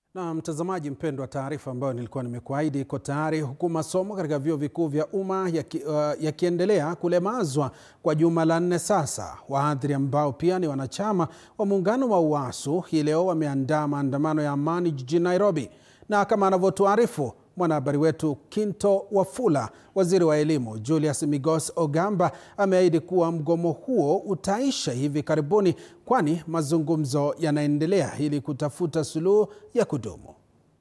Na mtazamaji mpendwa, taarifa ambayo nilikuwa nimekuahidi iko tayari, huku masomo katika vyuo vikuu vya umma yakiendelea ya uh, kulemazwa kwa juma la nne sasa. Wahadhiri ambao pia ni wanachama wa muungano wa UASU hii leo wameandaa maandamano ya amani jijini Nairobi, na kama anavyotuarifu mwanahabari wetu Kinto Wafula, waziri wa elimu Julius Migos Ogamba ameahidi kuwa mgomo huo utaisha hivi karibuni, kwani mazungumzo yanaendelea ili kutafuta suluhu ya kudumu.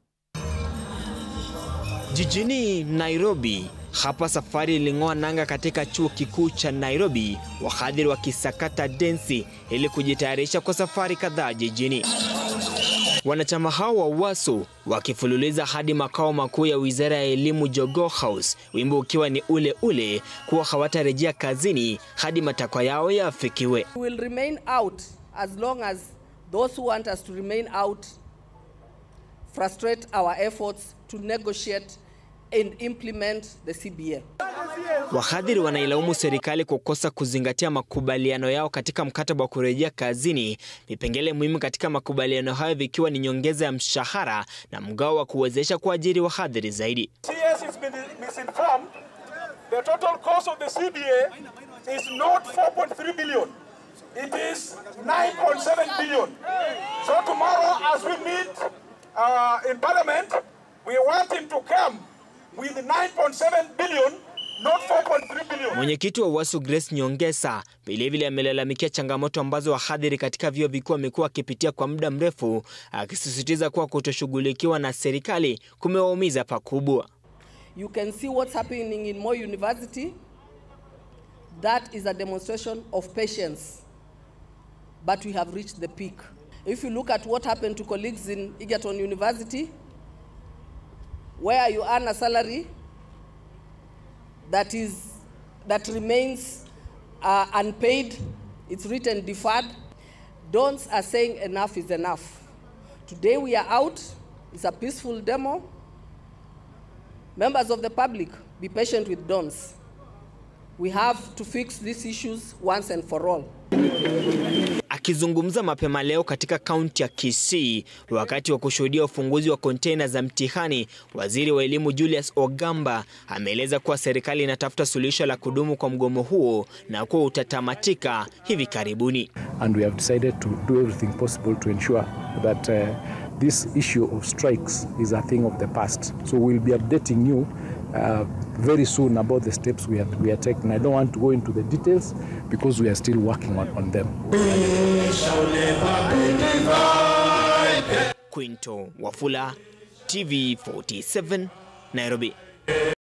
Jijini Nairobi, hapa safari iling'oa nanga katika chuo kikuu cha Nairobi, wahadhiri wakisakata densi ili kujitayarisha kwa safari kadhaa jijini. Wanachama hao wa UASU wakifululiza hadi makao makuu ya wizara ya elimu Jogoo House, wimbo ukiwa ni ule ule kuwa hawatarejea kazini hadi matakwa yao yaafikiwe. We will remain out as long as those who want us to remain out frustrate our efforts to negotiate and implement the CBA. Wahadhiri wanailaumu serikali kwa kukosa kuzingatia makubaliano yao katika mkataba wa kurejea kazini, vipengele muhimu katika makubaliano hayo vikiwa ni nyongeza ya mshahara na mgao wa kuwezesha kuajiri wahadhiri zaidi. CS has been misinformed. The total cost of the CBA is not 4.3 billion. It is 9.7 billion. So tomorrow as we meet uh, in parliament, we want him to come with 9.7 billion Not 4.3 billion. Mwenyekiti wa UASU Grace Nyongesa vilevile amelalamikia changamoto ambazo wahadhiri katika vyuo vikuu wamekuwa wakipitia kwa muda mrefu, akisisitiza kuwa kutoshughulikiwa na serikali kumewaumiza pakubwa. You can see what's happening in Moi University. That is a demonstration of patience. But we have reached the peak. If you look at what happened to colleagues in Egerton University, where you earn a salary that is that remains uh, unpaid, it's written deferred. Dons are saying enough is enough. Today we are out. It's a peaceful demo. Members of the public, be patient with Dons. We have to fix these issues once and for all. Akizungumza mapema leo katika kaunti ya Kisii wakati wa kushuhudia ufunguzi wa kontena za mtihani, waziri wa elimu Julius Ogamba ameeleza kuwa serikali inatafuta suluhisho la kudumu kwa mgomo huo na kuwa utatamatika hivi karibuni. And we have decided to do everything possible to ensure that uh, this issue of strikes is a thing of the past. So we'll be updating you uh, very soon about the steps we are, we are taking. I don't want to go into the details because we are still working on, on them. Quinto Wafula, TV 47, Nairobi.